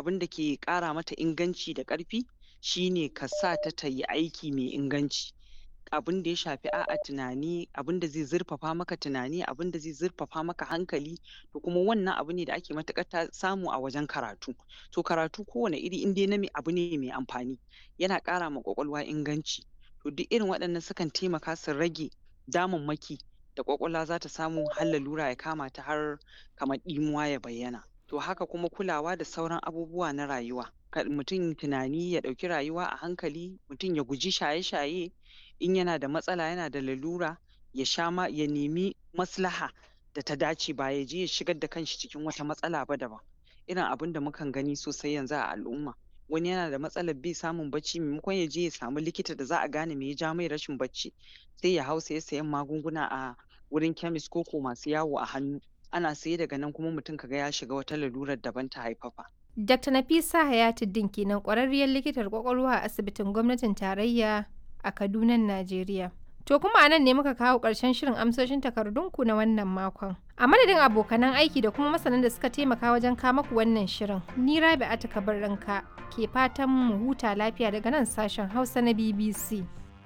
abin da ke ƙara mata inganci da ƙarfi shine ka sa ta ta yi aiki mai inganci abin da ya shafi a'a tunani abin da zai zurfafa maka tunani abin da zai zurfafa maka hankali to kuma wannan abu ne da ake matuƙar ta samu a wajen karatu to karatu kowane iri in dai na me abu ne mai amfani yana ƙara ma ƙwaƙwalwa inganci to duk irin waɗannan sukan taimaka su rage damammaki da ƙwaƙwalwa za ta samu har lalura ya kama ta har kamar ɗimuwa ya bayyana to haka kuma kulawa da sauran abubuwa na rayuwa kar mutum tunani ya ɗauki rayuwa a hankali mutum ya guji shaye-shaye in yana da matsala yana da lalura ya sha ma ya nemi maslaha da ta dace ba ya je ya shigar da kanshi cikin wata matsala ba daban irin abin da mukan gani sosai yanzu a al'umma wani yana da matsalar bai samun bacci maimakon ya je ya samu likita da za a gane me ya ja mai rashin bacci sai ya hau saye sayen magunguna a wurin chemist ko ko masu yawo a hannu ana saye daga nan kuma mutum kaga ya shiga wata lalurar daban ta haifafa Dr. Nafisa Hayatuddin kenan ƙwararriyar likitar ƙwaƙwalwa a asibitin gwamnatin tarayya a Kaduna, Najeriya. To kuma a nan ne muka kawo ƙarshen shirin amsoshin takardunku na wannan makon. A madadin abokanan aiki da kuma masanan da suka taimaka wajen kama ku wannan shirin, ni Rabi'atu Kabarranka ke fatan mu huta lafiya daga nan sashen Hausa na BBC.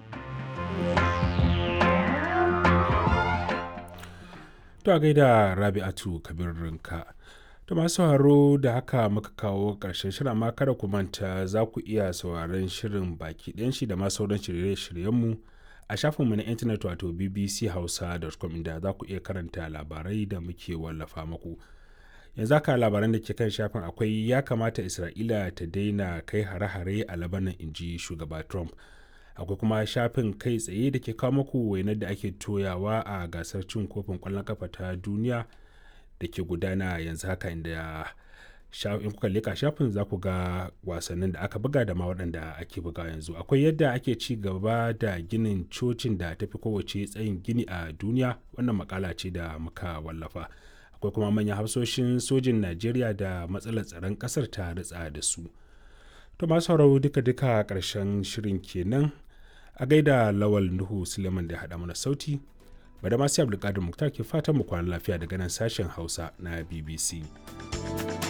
To a gaida Rabi'atu Kabarranka. To masu sauraro da haka muka kawo ƙarshen shirin amma kada ku manta za ku iya sauraron shirin baki ɗayan shi da ma sauran shirye-shiryenmu a shafinmu na intanet wato bbchausa.com inda za ku iya karanta labarai da muke wallafa muku. Yanzu haka labaran da ke kan shafin akwai ya kamata Isra'ila ta daina kai hare-hare a Labanan inji shugaba Trump. Akwai kuma shafin kai tsaye da ke kawo muku wainar da ake toyawa a gasar cin kofin ƙwallon kafa ta duniya. da ke gudana yanzu haka inda in kuka leka shafin za ku ga wasannin da aka buga da ma waɗanda ake buga yanzu akwai yadda ake ci gaba da ginin cocin da ta fi kowace tsayin gini a duniya wannan makala ce da muka wallafa akwai kuma manyan hafsoshin sojin najeriya da matsalar tsaron ƙasar ta ritsa da su to masu sauraro duka-duka ƙarshen shirin kenan a gaida lawal nuhu suleiman da haɗa mana sauti bada masu abdulkadir muktar ke fatan mu kwana lafiya daga nan sashen hausa na bbc